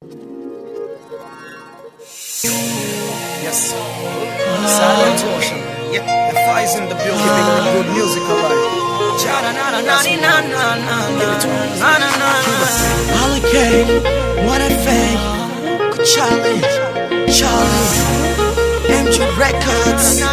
Yes. Silent Ocean. Yeah. The fire's in the building. Keeping the good music alive. Hurricane, what a fake. Charlie, Charlie, MJ Records.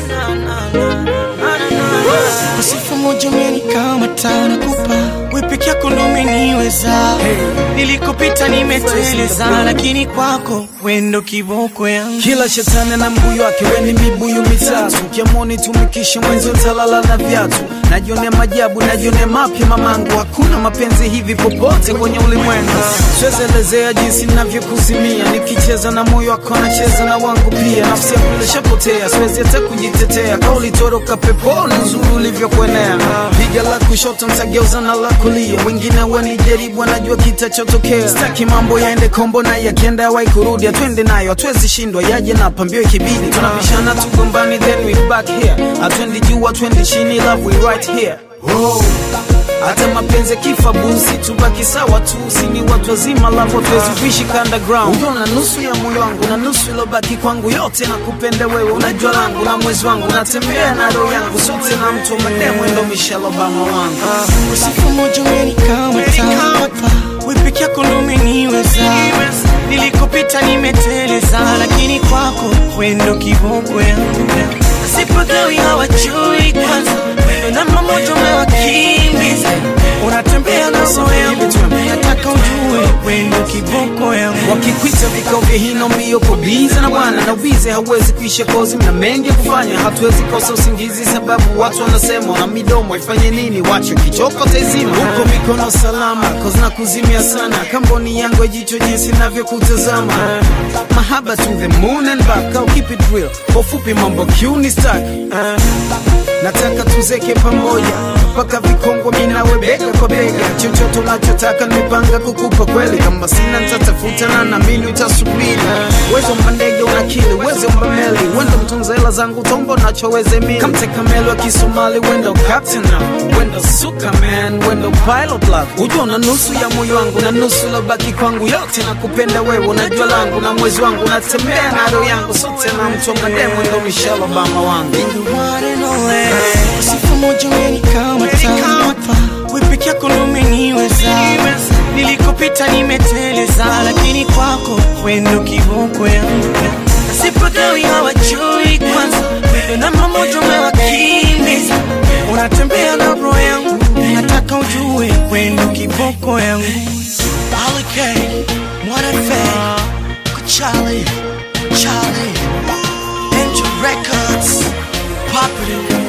Usifu moja umenikamata nakupa we peke yako ndo umeniweza nilikopita nimeteleza lakini kwako wendo kiboko yangu Kila shetani na mbuyu wake, weni mibuyu mitatu. Ukiamoni tumikishe mwenzi utalala na viatu. Najionea majabu, najionea mapya mamangu. Hakuna mapenzi hivi popote kwenye ulimwengu. Siwezi elezea jinsi navyokuzimia, nikicheza na moyo wako nacheza na wangu pia. Nafsi yangu ilishapotea, siwezi hata kujitetea. Kauli toroka peponi, uzuri ulivyokuenea. Piga la kushoto mtageuza na la kulia, wengine wanijaribu, wanajua kitachotokea. Sitaki mambo yaende kombo na yakienda yawai kurudi, atwende nayo, hatuwezi shindwa, yaje na pambio ikibidi. Tunabishana tugombani, then we back here. Atwendi juu, atwendi chini, love we right here. Oh. Hata mapenzi kifa busi, tubaki sawa tu, sini watu wazima, love hatuwezi kuishi underground. Ukiona nusu ya moyo wangu na nusu ilobaki kwangu, yote nakupenda wewe, unajua langu na mwezi wangu, natembea na roho yangu, sote na mtu wa mademu, ndo Michelle Obama wangu. Usifu moja umenikamata nakupa we peke yako ndo umeniweza nilikopita nimeteleza lakini kwako wendo kiboko yangu sipagawi hawajui kwanza wendo namba moja umewakimbiza unatembea na roho yangu nataka ujue wendo kiboko yangu wakikwita vikao vya hino mbio kubiza na bwana na ubize hauwezi kuisha kozi mna mengi ya kufanya hatuwezi kosa usingizi sababu watu wanasema na midomo ifanye nini wacho kichoko taizima huko mikono salama kozi na kuzimia sana kamboni yangu ya jicho jinsi navyokutazama mahaba to the moon and back au keep it real kwa ufupi mambo kiuni stack nataka tuzeke pamoja mpaka vikongwa minawe bega kwa bega chochote unachotaka nimepanga kukupa kweli kama sina nitatafuta na namini utasubiri uwezo mba ndege unakili uwezo mba meli wendo mtunza hela zangu tombo nachoweze mili kamteka meli wa kisomali wendo captain now wendo suka man wendo pilot love ujua na nusu ya moyo wangu na nusu lobaki kwangu yote nakupenda wewe unajua langu na mwezi wangu natembea na roho yangu sote na mtu wa mademu ndo Michelle Obama wangu the one and only. Usifu moja umenikamata hapa, we peke yako ndo umeniweza. Nilikopita nimeteleza, lakini kwako wendo kiboko yangu. Sipagawi hawajui kwanza, wendo namba moja umewakimbiza. Unatembea na roho yangu, nataka ujue wendo kiboko yangu. Hurricane, what a fake, Charlie, Charlie, Angel Records, popular.